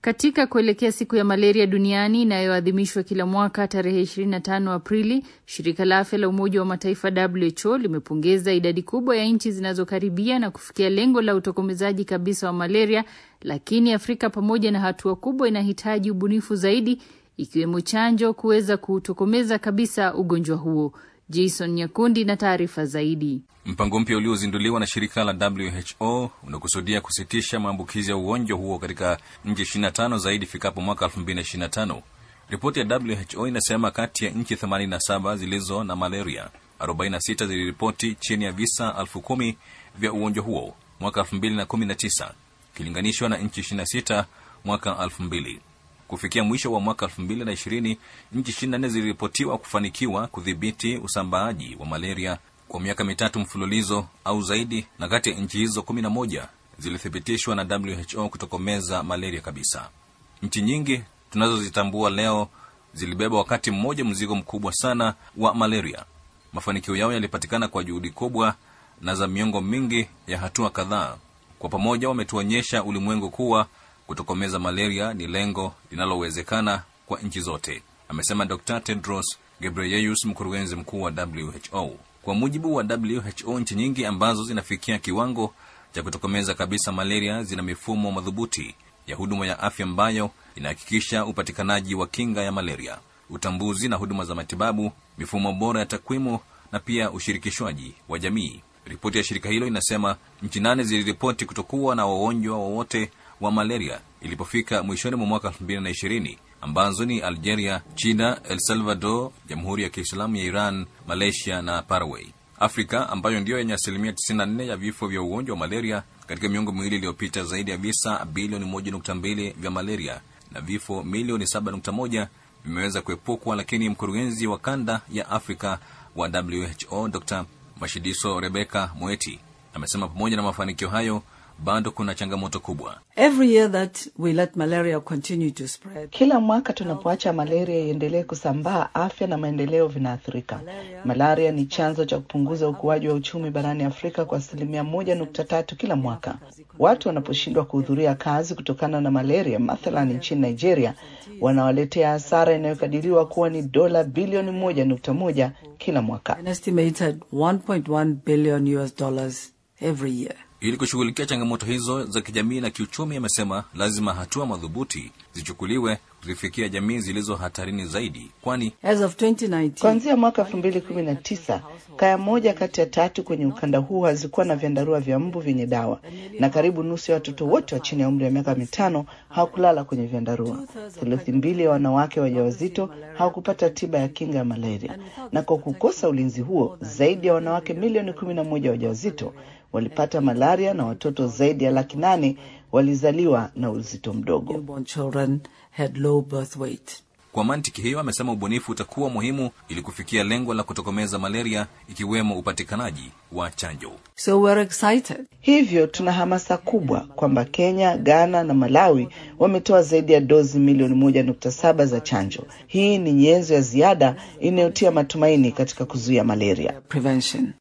Katika kuelekea siku ya malaria duniani inayoadhimishwa kila mwaka tarehe 25 Aprili, shirika la afya la Umoja wa Mataifa WHO limepongeza idadi kubwa ya nchi zinazokaribia na kufikia lengo la utokomezaji kabisa wa malaria, lakini Afrika pamoja na hatua kubwa inahitaji ubunifu zaidi, ikiwemo chanjo kuweza kuutokomeza kabisa ugonjwa huo. Jason Nyakundi na taarifa zaidi. Mpango mpya uliozinduliwa na shirika la WHO unakusudia kusitisha maambukizi ya ugonjwa huo katika nchi 25 zaidi ifikapo mwaka 2025. Ripoti ya WHO inasema kati ya nchi 87 zilizo na malaria, 46 ziliripoti chini ya visa elfu kumi vya ugonjwa huo mwaka 2019 ikilinganishwa na nchi 26 mwaka 2000. Kufikia mwisho wa mwaka 2020 nchi 24 ziliripotiwa kufanikiwa kudhibiti usambaaji wa malaria kwa miaka mitatu mfululizo au zaidi, na kati ya nchi hizo 11 zilithibitishwa na WHO kutokomeza malaria kabisa. Nchi nyingi tunazozitambua leo zilibeba wakati mmoja mzigo mkubwa sana wa malaria. Mafanikio yao yalipatikana kwa juhudi kubwa na za miongo mingi ya hatua kadhaa. Kwa pamoja wametuonyesha ulimwengu kuwa kutokomeza malaria ni lengo linalowezekana kwa nchi zote, amesema Dr Tedros Ghebreyesus, mkurugenzi mkuu wa WHO. Kwa mujibu wa WHO, nchi nyingi ambazo zinafikia kiwango cha kutokomeza kabisa malaria zina mifumo madhubuti ya huduma ya afya ambayo inahakikisha upatikanaji wa kinga ya malaria, utambuzi na huduma za matibabu, mifumo bora ya takwimu na pia ushirikishwaji wa jamii. Ripoti ya shirika hilo inasema nchi nane ziliripoti kutokuwa na wagonjwa wowote wa malaria ilipofika mwishoni mwa mwaka 2020 ambazo ni Algeria, China, El Salvador, Jamhuri ya Kiislamu ya Iran, Malaysia na Paraguay. Afrika ambayo ndiyo yenye asilimia 94 ya vifo vya ugonjwa wa malaria katika miongo miwili iliyopita, zaidi ya visa bilioni 1.2 vya malaria na vifo milioni 7.1 vimeweza kuepukwa, lakini mkurugenzi wa kanda ya Afrika wa WHO Dr Mashidiso Rebeka Moeti amesema pamoja na mafanikio hayo bado kuna changamoto kubwa. Every year that we let malaria continue to spread, Kila mwaka tunapoacha malaria iendelee kusambaa, afya na maendeleo vinaathirika. Malaria ni chanzo cha kupunguza ukuaji wa uchumi barani Afrika kwa asilimia moja nukta tatu kila mwaka. Watu wanaposhindwa kuhudhuria kazi kutokana na malaria, mathalan nchini Nigeria, wanawaletea hasara inayokadiriwa kuwa ni dola bilioni moja nukta moja kila mwaka. an estimated 1.1 billion US dollars every year. Ili kushughulikia changamoto hizo za kijamii na kiuchumi, amesema lazima hatua madhubuti zichukuliwe kuzifikia jamii zilizo hatarini zaidi, kwani As of 2019, Kuanzia mwaka elfu mbili kumi na tisa kaya moja kati ya tatu kwenye ukanda huu hazikuwa na vyandarua vya mbu vyenye dawa, na karibu nusu ya watoto wote wa chini ya umri wa miaka mitano hawakulala kwenye vyandarua. Theluthi mbili ya wanawake wajawazito hawakupata tiba ya kinga ya malaria, na kwa kukosa ulinzi huo, zaidi ya wanawake milioni kumi na moja wajawazito walipata malaria na watoto zaidi ya laki nane walizaliwa na uzito mdogo. newborn children had low birth weight. kwa mantiki hiyo, amesema ubunifu utakuwa muhimu ili kufikia lengo la kutokomeza malaria, ikiwemo upatikanaji wa chanjo. So we're excited. Hivyo tuna hamasa kubwa kwamba Kenya, Ghana na Malawi wametoa zaidi ya dozi milioni moja nukta saba za chanjo. Hii ni nyenzo ya ziada inayotia matumaini katika kuzuia malaria. Prevention.